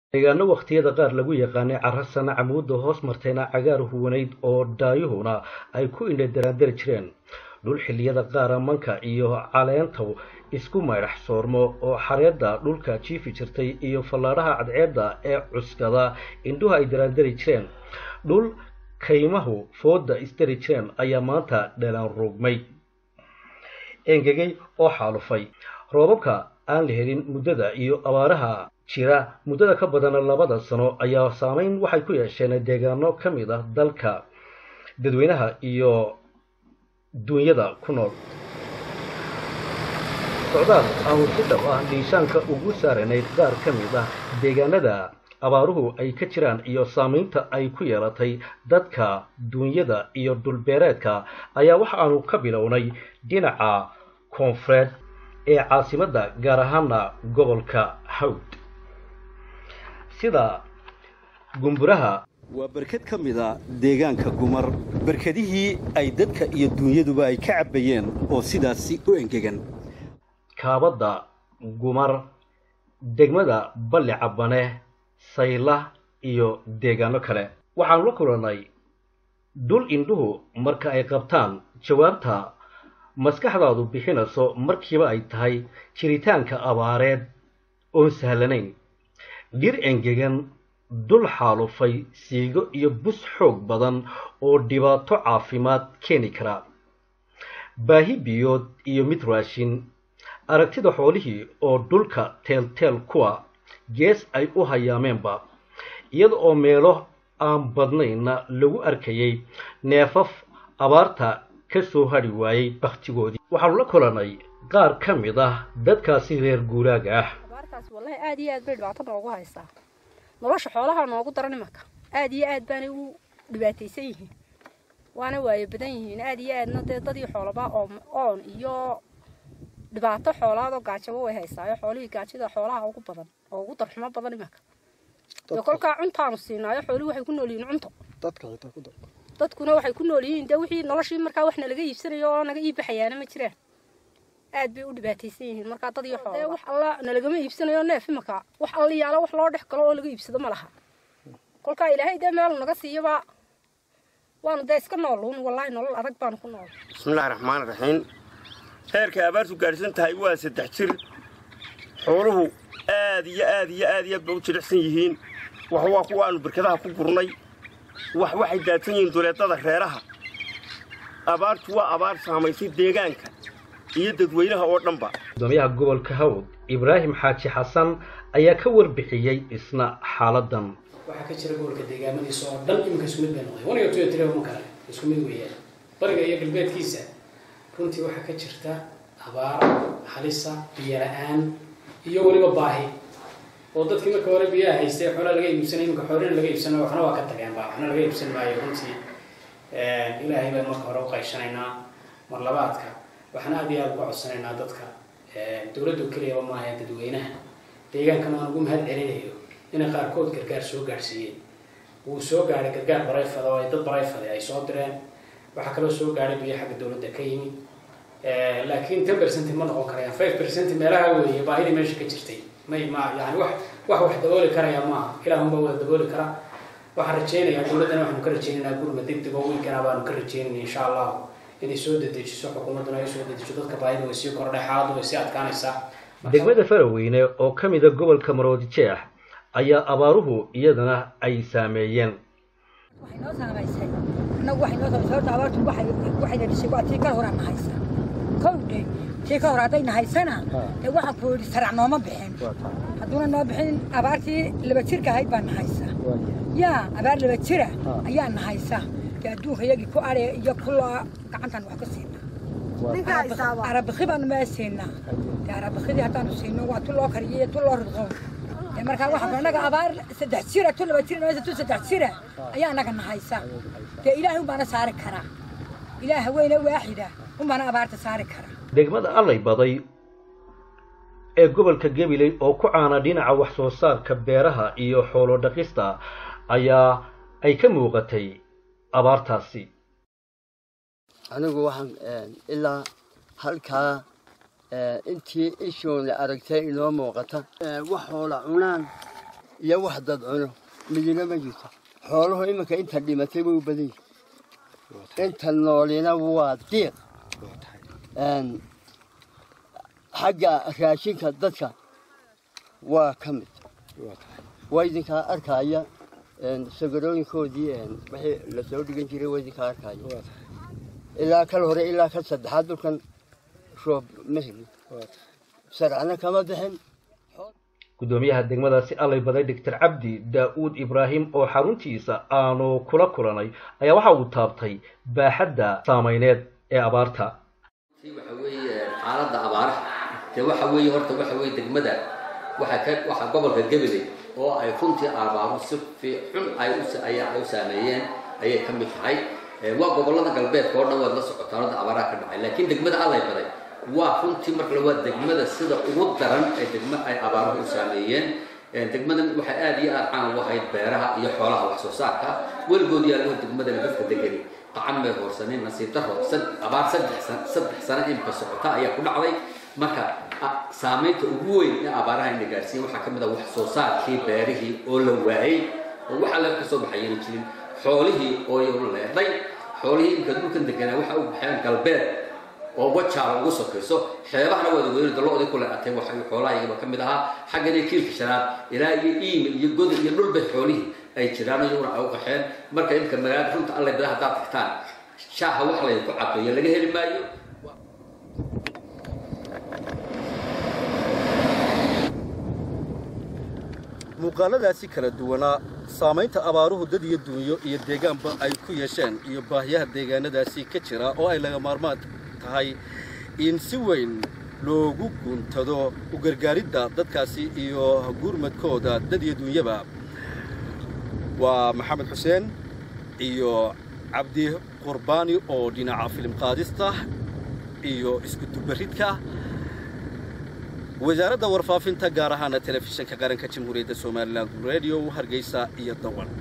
deegaano wakhtiyada qaar lagu yaqaanay carasana camuudda hoos martayna cagaar huwanayd oo daayuhuna ay ku indhadaraandari jireen dhul xilliyada qaara manka iyo caleenta isku maydhax soormo oo xareedda dhulka jiifi jirtay iyo fallaadhaha cadceedda ee cuskada indhuhu ay daraandari jireen dhul kaymahu fooda isdari jireen ayaa maanta dheelaan ruugmay engegay oo xaalufay roobabka aan la helin muddada iyo abaaraha jira muddada ka badan labada sano ayaa saameyn waxay ku yeesheen deegaano ka mid ah dalka dadweynaha iyo duunyada ku nool socdaal aanu si dhab ah niishaanka ugu saaranayd qaar ka mid ah deegaanada abaaruhu ay ka jiraan iyo saamaynta ay ku yeelatay dadka duunyada iyo dhulbeereedka ayaa waxa aanu ka bilownay dhinaca koonfureed ee caasimadda gaar ahaana gobolka hawd sida gumburaha waa berked ka mid a deegaanka gumar berkedihii ay dadka iyo duunyaduba ay ka cabbayeen oo sidaasi u engegan kaabadda gumar degmada balli cabbane sayla iyo deegaano kale waxaanu la kulannay dhul indhuhu marka ay qabtaan jawaabta maskaxdaadu bixinayso markiiba ay tahay jiritaanka abaareed oon sahlanayn dhir engegan dul xaalufay siigo iyo bus xoog badan oo dhibaato caafimaad keeni kara baahi biyood iyo mid raashin aragtida xoolihii oo dhulka teelteel kuwa gees ay u hayaameenba iyada oo meelo aan badnaynna lagu arkayay neefaf abaarta ka soo hadhi waayey bakhtigoodii waxaanu la kulannay qaar ka mid ah dadkaasi reer guuraaga ah abaartaas wallahi aad iyo aad bay dhibaato noogu haysaa nolosha xoolaha noogu daran imanka aad iyo aad baanay u dhibaataysan yihiin waana waayo badan yihiin aad iyo aadna dee dadii xoolaba oon iyo dhibaato xoolaadoo gaajaba way haysaayo xoolihii gaajada xoolaha ugu badan oo ugu darxumo badan imanka dee kolkaa cuntaanu siinaayo xoolihii waxay ku nool yihiin cunto dadkuna waxay ku nool yihiin dee wixii noloshii markaa wax nalaga iibsanayo oo naga iibbaxayaana ma jiraan aad bay u dhibaataysan yihiin markaa dad iyo xoolo wax alla nalagama iibsanayo neef imanka wax alla yaalo wax loo dhex galo oo laga iibsado ma laha kolkaa ilaahay dee meelu naga siiyaba waanu dee iska nooluun wallaahi nolol adag baanu ku nool bismillahi raxmaan raxiim heerkay abaartu gaadhsan tahay waa saddex jir xooluhu aad iyo aad iyo aad iyo aad bay u jilicsan yihiin wax waa kuwa aanu barkadaha ku gurnay wax waxay daadsan yihiin duleedada reeraha abaartu waa abaar saamaysay deegaanka iyo dadweynaha oo dhanba gudoomiyaha gobolka hawd ibraahim xaaji xasan ayaa ka warbixiyey isna xaaladan waxaa ka jira gobolka deegaamadiisa oo dhan iminka isku mid bay noqday one iyo two iyo three ma kale isku mid weeyaan bariga iyo galbeedkiisa runtii waxaa ka jirta abaar halisa biyo la-aan iyo weliba baahi oo dadkii marka hore biyaha haystay xoolaa laga iibsanay iminka xoolina laga iibsanayo waxna waa ka tageen ba waxna laga iibsan maayo runtii ilaahay baan marka hore u qayshanaynaa mar labaadka waxaan aad iyo aada uga codsanaynaa dadka dowladdu keliyaba maaha dadweynaha deegaankan aan ugu mahad celinayo inay qaarkood gargaar soo gaadhsiiyeen wuu soo gaadhay gargaar barayfada oo ay dad barayfada ay soo direen waxaa kaloo soo gaadhay biyo xagga dowladda ka yimid laakiin ten percent ma noqon karayaan five percent meelaha weeye baahidii meesha ka jirtay may ma yani wax wax wax dabooli karaya maaha ilaahun baa wada dabooli kara waxaan rajaynayaa dowladdana waxaanu ka rajaynaynaa gurma degdeg oo wiilkana baanu ka rajaynayna insha allahu inay soo dedejiso xukuumadduna ay soo dedejiso dadka baahida way sii kordhay xaaladdu way sii adkaanaysaa degmada faraweyne oo ka mida gobolka maroodi jeex ayaa abaaruhu iyadana ay saameeyeen waxay noo saamaysay annagu waxay noo saamaysay horta abaartu waxay waxayna dhisay waa tii ka horaa nahaysa kowdhe tii ka hor hadday nahaysana dee waxaan ku yidhi sarac nooma bixin hadduuna noo bixin abaartii laba jirka ahayd baa nahaysa yaa abaar laba jira ayaa nahaysa dee adduunka iyagii ku adhe iyo kuloo gacantaan wax ka siinaa arabikhi baanu maa siinaa dee arabikidii haddaanu siino waa tu loo kariyo iyo tu loo ridqo dee markaa waxaan annaga abaar saddex jira tu laba jira maysa tu saddex jira ayaa annaga nahaysa dee ilaahay unbaana saari karaa ilaah haweyne waaxida unbaana abaarta saari karaa degmada allay baday ee gobolka gabiley oo ku caana dhinaca wax soo saarka beeraha iyo xoolo dhaqista ayaa ay ka muuqatay abaartaasi anigu waxaan ilaa halkaa intii ishoona aragtay inoo muuqata wax hoola cunaan iyo wax dad cuno midina ma jirto xooluhu iminka inta dhimatay way u badan yihin inta noolina waa diiq xagga raashinka dadka waa ka mid waa idinkaa arkaya sagarooyinkoodii wixii lasoo dhigan jiray waa idinkaa arkaya ilaa kal hore ilaa ka saddexaad dhulkan roob ma helin sarcana kama bixin guddoomiyaha degmadaasi allay baday doctor cabdi daa-uud ibraahim oo xaruntiisa aanu kula kulanay ayaa waxa uu taabtay baaxadda saameyneed ee abaarta waxa weeye xaaladda abaaraha dee waxa weeye horta waxa weeye degmada waxa ka waxa gobolka gabiley oo ay runtii abaaru si fiixun ay u ay u saameeyeen ayay ka mid tahay waa gobollada galbeedka oo dhan waad la socotaan hadda abaaraha ka dhacay laakiin degmada allay baday waa runtii markale waa degmada sida ugu daran ee degmo ay abaaruhu u saameeyeen degmadan waxay aad iyo aad caan ugu ahayd beeraha iyo xoolaha wax soo saarka weligood yaallo degmadana dadka degani qacan may hoorsanin nasiib daro abaar saddex saddex sano imka socota ayaa ku dhacday marka saamaynta ugu weyn ee abaaraha ina gaarsiiyen waxaa ka mid ah wax soo saarkii beerihii oo la waayey oo waxa la ka soo baxayana jirin xoolihii oo iyaguna leedhay xoolihii imka dhulkan deganaa waxa u baxeen galbeed oo wajaala ugu sokayso xeebahana waad weynada lo-dii ku leeatay waxay xoolahayagaba ka mid ahaa xaggana kiilka shanaad ilaa iyo iimi iyo goda iyo dhulbay xoolihii ay jiraan iyaguna ay u qaxeen marka imka magaalada runta allay bada haddaad tagtaan shaaha wax laydinku cabeeyo laga heli maayo muuqaaladaasi kala duwanaa saamaynta abaaruhu dad iyo dunyo iyo deegaanba ay ku yeesheen iyo baahiyaha deegaanadaasi ka jira oo ay laga maarmaan tahay in si weyn loogu guuntado u gargaaridda dadkaasi iyo gurmadkooda dad iyo dunyaba waa maxamed xuseen iyo cabdi qurbaani oo dhinaca filim qaadista iyo isku dubaridka wasaaradda warfaafinta gaar ahaana telefishinka qaranka jamhuuriyadda somalilan radio hargeysa iyo dawan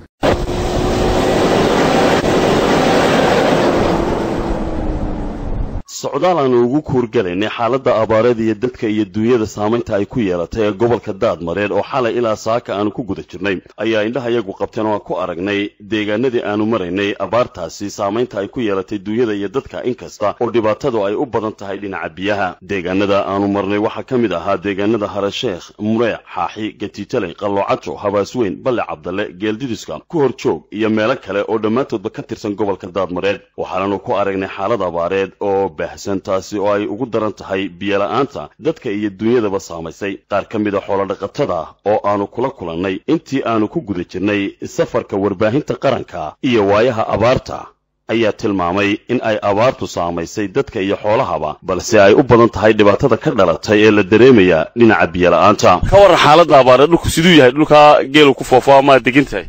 socdaal aanu ugu kuurgalaynay xaaladda abaareed iyo dadka iyo duunyada saamaynta ay ku yeelatay ee gobolka daadmareed oo xalay ilaa saaka aanu ku guda jirnay ayaa indhahayagu qabteen oo aan ku aragnay deegaanadii aanu maraynay abaartaasi saamaynta ay ku yeelatay duunyada iyo dadka inkasta oo dhibaatadu ay u badan tahay dhinaca biyaha deegaanada aanu marnay waxaa ka mid ahaa deegaanada harasheekh mureec xaaxi gatiitaley qalloocajo habaasweyn balle cabdalle geeldidiska ku hor joog iyo meelo kale oo dhammaantoodba ka tirsan gobolka daadmareed waxaananu ku aragnay xaalad abaareed oo taasi oo ay ugu daran tahay biyola'aanta dadka iyo dunyadaba saamaysay qaar ka mid a xoolodhaqatada oo aanu kula kulannay intii aanu ku guda jirnay safarka warbaahinta qaranka iyo waayaha abaarta ayaa tilmaamay in ay abaartu saamaysay dadka iyo xoolahaba balse ay u badan tahay dhibaatada ka dhalatay ee la dareemaya dhinaca biyola'aanta ka warran xaaladda abaareed dhulku siduu yahay dhulkaa geelu ku foofo amaad degan tahay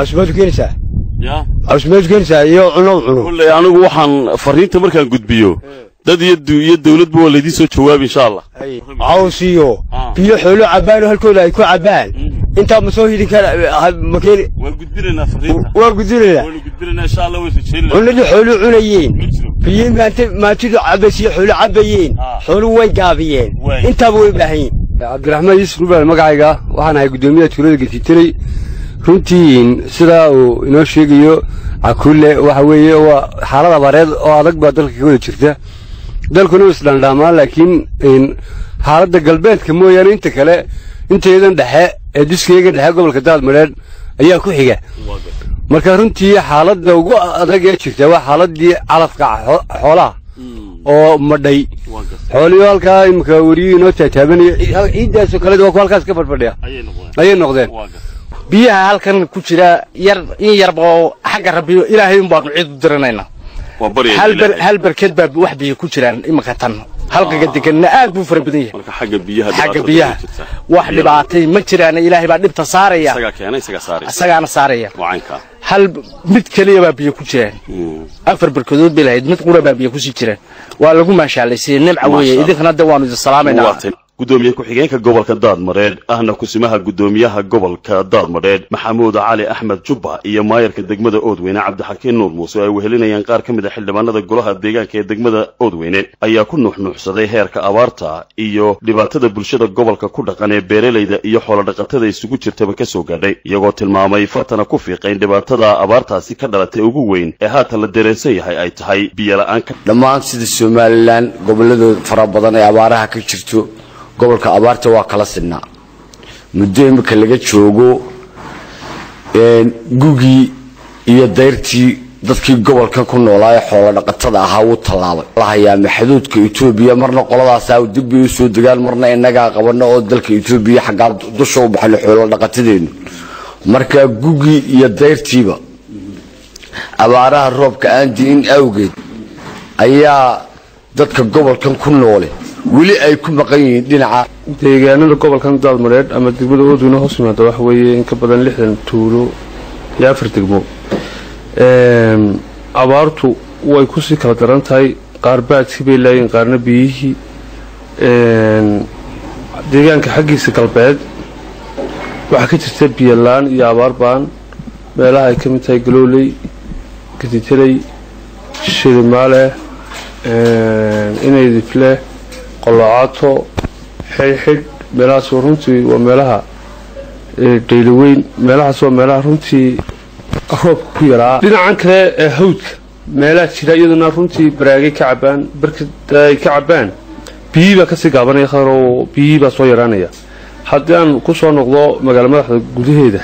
iyo cuno cuno kulley anigu waxaan fariinta markaan gudbiyo dad iyo iyo dawladba waa laydin soo jawaabi insha allah caws iyo biyo xoolo cabbaan oo halkooda ay ku cabbaan intaa ma soo hidin kara ma keeni waan gudbinaynaa fariinta waa gudbinaynaa waanu gudbinaynaa insha allah waan rajaynaa cunadii xoolo cunayeen biyo maanta maantidu cabbaysiyo xoolo cabbayeen xoolo way gaabiyeen intaaba way baahan yihin cabdiraxmaan yuusuf rubaal magacayga waxaan ahay guddoomiyaha tuulada getiitaley runtii sidaa uu inoo sheegayo cakulle waxa weeye waa xaalad abaareed oo adag baa dalka ka wada jirta dalkuna isdhandhaamaa laakiin xaaladda galbeedka mooyaane inta kale inteedan dhexe ee diskayga dhexe gobolka daadmadheedh ayaa ku xiga marka runtii xaaladda ugu adag ee jirta waa xaaladii calafka xoolaha oo madhay xoolihii halkaa imika weriyihii inoo taataabanaya ciiddaasoo kale waa ku halkaas ka fadhfadhiya ayay noqdeen biyaha halkan ku jira yar in yarba oo xagga rabbiyo ilaahay un baanu ciid u diranaynaa hal barkeed baa wax biyo ku jiraan iminka tan halkaga deganna aad buu fara badan yahay xagga biyaha wax dhibaatay ma jiraan ilaahay baa dhibta saaraya isagaana saaraya hal mid keliya baa biyo ku jiraan afar barkadood bay lahayd mid qura baa biyo kusii jiraan waa lagu maashaalaysiye nimca weeye idinkana de waanu idin salaamaynaa guddoomiye ku-xigeenka gobolka daadmareedh ahna kusimaha guddoomiyaha gobolka daadmareedh maxamuud cali axmed jubba iyo maayarka degmada oodweyne cabdixakiin nuur muuse oo ay wehelinayaan qaar ka mid a xildhibaanada golaha deegaanka ee degmada oodweyne ayaa ku nuuxnuuxsaday heerka abaarta iyo dhibaatada bulshada gobolka ku dhaqan ee beeralayda iyo xoolodhaqatada isugu jirtaba ka soo gaadhay iyagoo tilmaamay fartana ku fiiqayn dhibaatada abaartaasi ka dhalatay ugu weyn ee haatan la dareensan yahay ay tahay biyola-aan ka dhammaan sida somalilan gobolladooda fara badan ee abaaraha ka jirto gobolka abaarta waa kala sidnaa muddo imika laga joogo gugii iyo dayrtii dadkii gobolkan ku noolaa ee xoolo dhaqatada ahaa wuu tallaabay la hayaama xuduudka etoobiya marna qoladaasaa dib bay u soo degaan marna innagaa qabano oo dalka etoobiya xaggaa dusha u baxno xoolo dhaqatadeenu marka gugii iyo dayrtiiba abaaraha roobka aan di'in awgeed ayaa dadka gobolkan ku noole weli ay ku maqan yihiin dhinaca deegaanada gobolkan daadmareedh ama degmada oodweyne hoos yimaada waxa weeye in ka badan lixdan tuulo iyo afar degmo abaartu way kusii kala daran tahay qaar baadkii bay laayiin qaarna biyihii deegaanka xaggiisa galbeed waxaa ka jirta biyolaan iyo abaar baan meelaha ay ka mid tahay galooley gaditaley shilimaale inaydifle qolocaato xidhxidh meelahaas runtii waa meelaha dhaylaweyn meelahaas waa meelaha runtii roobka ku yaraa dhinacan kale ee hawdka meelaha jira iyaduna runtii baraagay ka cabaan barkada ay ka cabaan biyihii baa kasii gaabanaya khadar oo biyihii baa soo yaraanaya haddii aan ku soo noqdo magaalo madaxda gudaheeda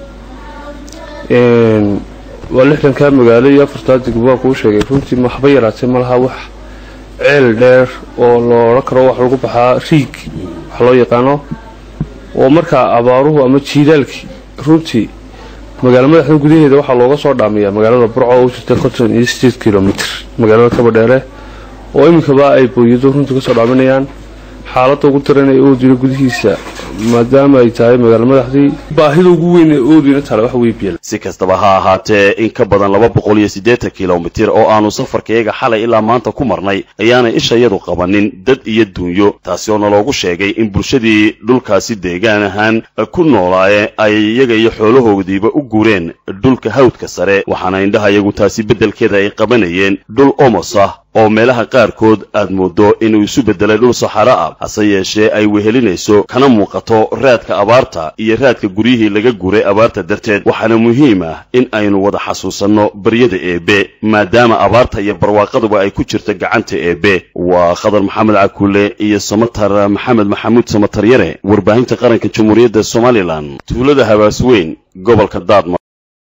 waa lixdankaa magaalo iyo afartaa degmo baan kuu sheegay runtii maxba yaraatee malaha wax ceel dheer oo lo odhan karo wax lagu baxaa riig wax loo yaqaano oo markaa abaaruhu ama jiilaalkii runtii magaalo madaxda gudaheeda waxaa looga soo dhaamiyaa magaalada burco oo u jirta konton iyo sideed kilomitr magaalada kabadheere oo iminkaba ay booyado runtii kasoo dhaaminayaan xaaladda ugu daran ee oodweyne gudihiisa maadaama ay tahay magaalo madaxdii baahida ugu weyn ee oodweyne taale waxa weye biel si kastaba ha ahaatee in ka badan laba boqol iyo siddeetan kilomitir oo aanu safarkayaga xalay ilaa maanta ku marnay ayaanay ishayadu qabanin dad iyo duunyo taasi oo naloogu sheegay in bulshadii dhulkaasi deegaan ahaan ku noolaaye ay iyaga iyo xoolahoodiiba u guureen dhulka hawdka sare waxaana indhahayagu taasi beddelkeeda ay qabanayeen dhul omos ah oo meelaha qaarkood aad mooddo inuu isu beddelay dhul saxaro ah hase yeeshee ay wehelinayso kana muuqato raadka abaarta iyo raadka guryihii laga guuray abaarta darteed waxaana muhiim ah in aynu wada xasuusanno baryada eebe maadaama abaarta iyo barwaaqaduba ay ku jirto gacanta eebe waa khadar maxamed cakuule iyo samatar maxamed maxamuud samatar yare warbaahinta qaranka jamhuuriyadda somalilan tuulada habaasweyn gobolka daadma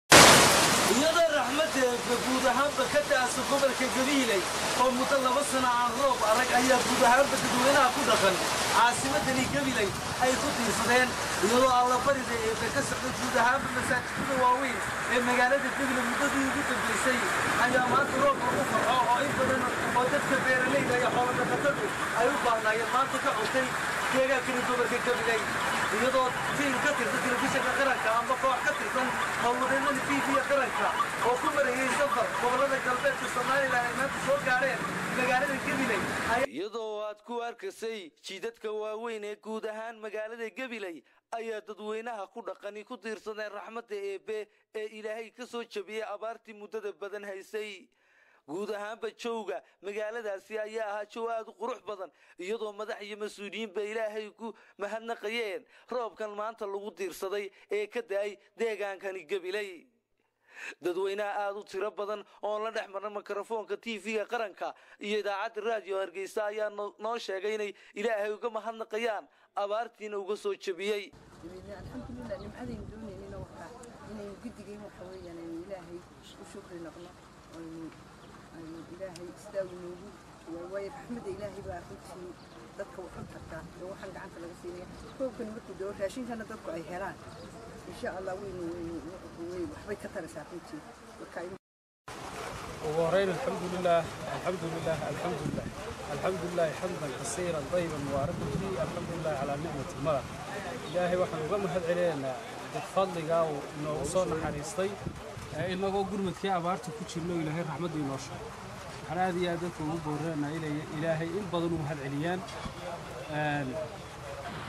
caasimadani gabilay ay ku tiirsadeen iyadoo allabarida eebe ka socda guud ahaanba masaajidada waaweyn ee magaalada gabilay muddadii ugu dambaysay ayaa maanta roob lagu farxo oo in badan oo dadka beeralayda iyo xoolodhaqatadu ay u baahnaayeen maanta ka cutay deegaankani gobolka gabilay iyadoo tiim ka tirsan telefishinka qaranka amba koox ka tirsan howlwadeennada t v-ga qaranka oo ku marayay safar gobolada galbeedka somalilan ay maanta soo gaadheen magaalada gabilay iyadoo aad ku arkaysay jidadka waaweyn ee guud ahaan magaalada gabiley ayaa dadweynaha ku dhaqani ku tiirsadeen raxmadda eebe ee ilaahay ka soo jabiyey abaartii muddada badan haysay guud ahaanba jowga magaaladaasi ayaa ahaa jow aad u qurux badan iyadoo madax iyo mas-uuliyiinba ilaahay ku mahadnaqayeen roobkan maanta lagu tiirsaday ee ka da-ay deegaankani gabiley dadweynaha aada u tiro badan oon la dhex marna mikrofoonka t v-ga qaranka iyo idaacadda raadiyo hargeysa ayaa noo sheegay inay ilaahay uga mahadnaqayaan abaartiina uga soo jebiyey alxamdulilah nimcadaynu doonaynina wakaa inaynu guddigayn waxa weeyaan aynu ilaahay u shukri noqno aynu aynu ilaahay istaagu noogu waayo raxmadda ilaahay baa runtii dadka waxu tartaa ee waxaan gacanta laga siinaya koobkani markuu doo raashinkana dadku ay helaan insha allah waynu waynu waxbay ka taraysaa runtii marka ugu horeyn alxamdu lilah alxamdu lilah alxamdu lilah alxamdu lilahi xamdan kasiiran dayiban mubaarakan fiih alxamdu lilahi calaa nicmati madax ilaahay waxaan uga mahad celinaynaa dad fadligaa uu inoogu soo naxariistay inagoo gurmadkii abaarta ku jirno ilaahay raxmadda inoo sheego waxaan aad iyo aad dadka ugu booranaynaa inay ilaahay in badan u mahad celiyaan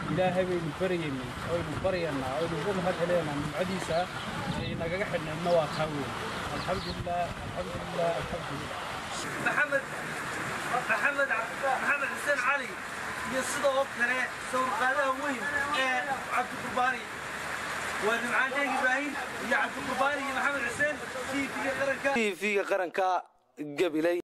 ilaahay baynu baryaynay oynu baryaynaa oynu uga mahad celinaynaa nimcadiisa ee inagaga xidhnaydna waa taa weyn alxamdulilah alxamdulilah alxamdulilah maxamed maxamed maxamed xuseen cali iyo sidoo kale sawirqaadaha weyn ee cabdiqurbaani waa nimcaan sheekh ibraahim iyo cabdiqurbaani iyo maxamed xuseen tv-ga qaranka tv-ga qaranka gabiley